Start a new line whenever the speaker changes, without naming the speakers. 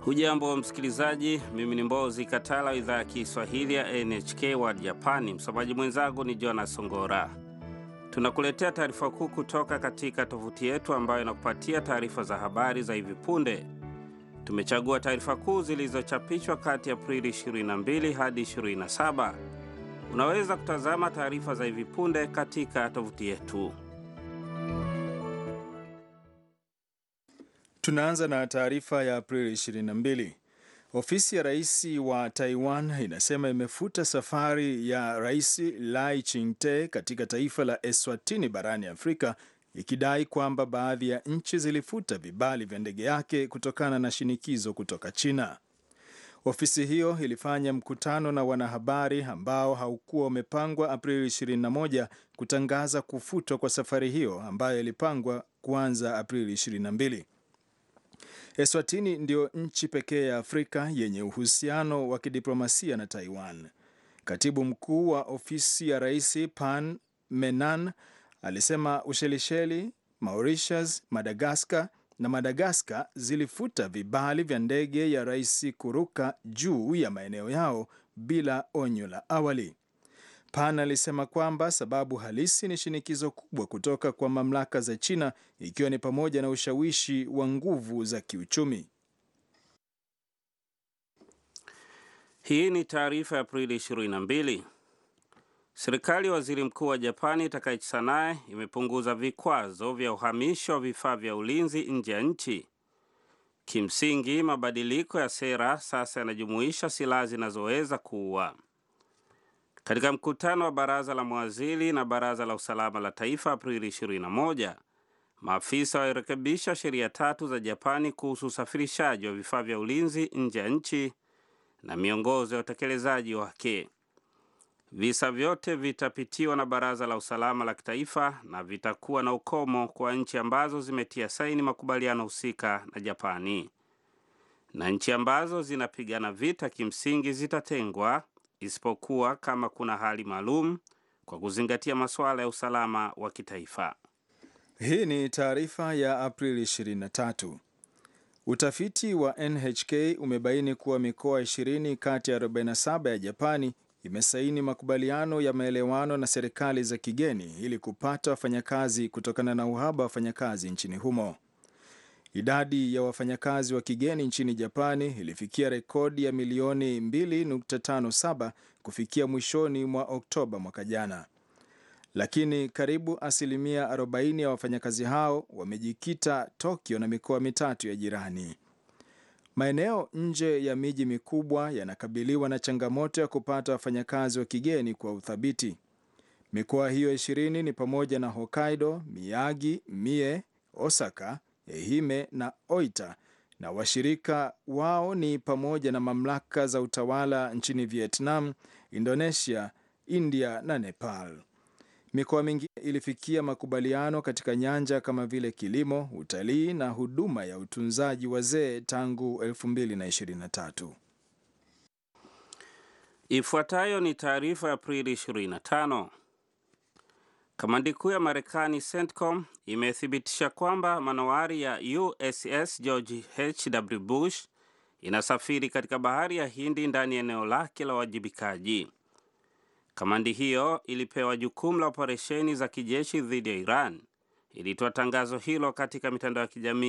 Hujambo msikilizaji, mimi ni Mbozi Katala, idhaa ya Kiswahili ya NHK World Japani. Msomaji mwenzangu ni Jonas Songora. Tunakuletea taarifa kuu kutoka katika tovuti yetu ambayo inakupatia taarifa za habari za hivi punde. Tumechagua taarifa kuu zilizochapishwa kati ya Aprili 22 hadi 27. Unaweza kutazama taarifa za hivi punde katika tovuti yetu.
Tunaanza na taarifa ya Aprili 22. Ofisi ya rais wa Taiwan inasema imefuta safari ya Rais Lai Ching-te katika taifa la Eswatini barani Afrika ikidai kwamba baadhi ya nchi zilifuta vibali vya ndege yake kutokana na shinikizo kutoka China. Ofisi hiyo ilifanya mkutano na wanahabari ambao haukuwa umepangwa Aprili 21 kutangaza kufutwa kwa safari hiyo ambayo ilipangwa kuanza Aprili 22. Eswatini ndio nchi pekee ya Afrika yenye uhusiano wa kidiplomasia na Taiwan. Katibu mkuu wa ofisi ya rais Pan Menan alisema Ushelisheli, Mauritius, Madagaskar na Madagaskar zilifuta vibali vya ndege ya rais kuruka juu ya maeneo yao bila onyo la awali. Pan alisema kwamba sababu halisi ni shinikizo kubwa kutoka kwa mamlaka za China ikiwa ni pamoja na ushawishi wa nguvu za kiuchumi.
Hii ni taarifa ya Aprili 22. Serikali ya waziri mkuu wa Japani Takaichi Sanae imepunguza vikwazo vya uhamisho wa vifaa vya ulinzi nje ya nchi. Kimsingi, mabadiliko ya sera sasa yanajumuisha silaha zinazoweza kuua. Katika mkutano wa baraza la mawaziri na baraza la usalama la taifa Aprili 21, maafisa walirekebisha sheria tatu za Japani kuhusu usafirishaji wa vifaa vya ulinzi nje ya nchi na miongozo ya utekelezaji wake. Visa vyote vitapitiwa na baraza la usalama la kitaifa na vitakuwa na ukomo kwa nchi ambazo zimetia saini makubaliano husika na Japani, na nchi ambazo zinapigana vita kimsingi zitatengwa isipokuwa kama kuna hali maalum kwa kuzingatia masuala ya usalama wa kitaifa.
Hii ni taarifa ya Aprili 23. Utafiti wa NHK umebaini kuwa mikoa 20 kati ya 47 ya Japani imesaini makubaliano ya maelewano na serikali za kigeni ili kupata wafanyakazi kutokana na uhaba wa wafanyakazi nchini humo. Idadi ya wafanyakazi wa kigeni nchini Japani ilifikia rekodi ya milioni 2.57 kufikia mwishoni mwa Oktoba mwaka jana, lakini karibu asilimia 40 ya wafanyakazi hao wamejikita Tokyo na mikoa mitatu ya jirani. Maeneo nje ya miji mikubwa yanakabiliwa na changamoto ya kupata wafanyakazi wa kigeni kwa uthabiti. Mikoa hiyo ishirini ni pamoja na Hokkaido, Miyagi, Mie, Osaka, Ehime na Oita, na washirika wao ni pamoja na mamlaka za utawala nchini Vietnam, Indonesia, India na Nepal. Mikoa mingine ilifikia makubaliano katika nyanja kama vile kilimo, utalii na huduma ya utunzaji wazee tangu 2023.
Ifuatayo ni taarifa ya Aprili 25. Kamandi kuu ya Marekani CENTCOM imethibitisha kwamba manowari ya USS George H.W. Bush inasafiri katika bahari ya Hindi ndani ya eneo lake la uwajibikaji. Kamandi hiyo ilipewa jukumu la operesheni za kijeshi dhidi ya Iran. Ilitoa tangazo hilo katika mitandao ya kijamii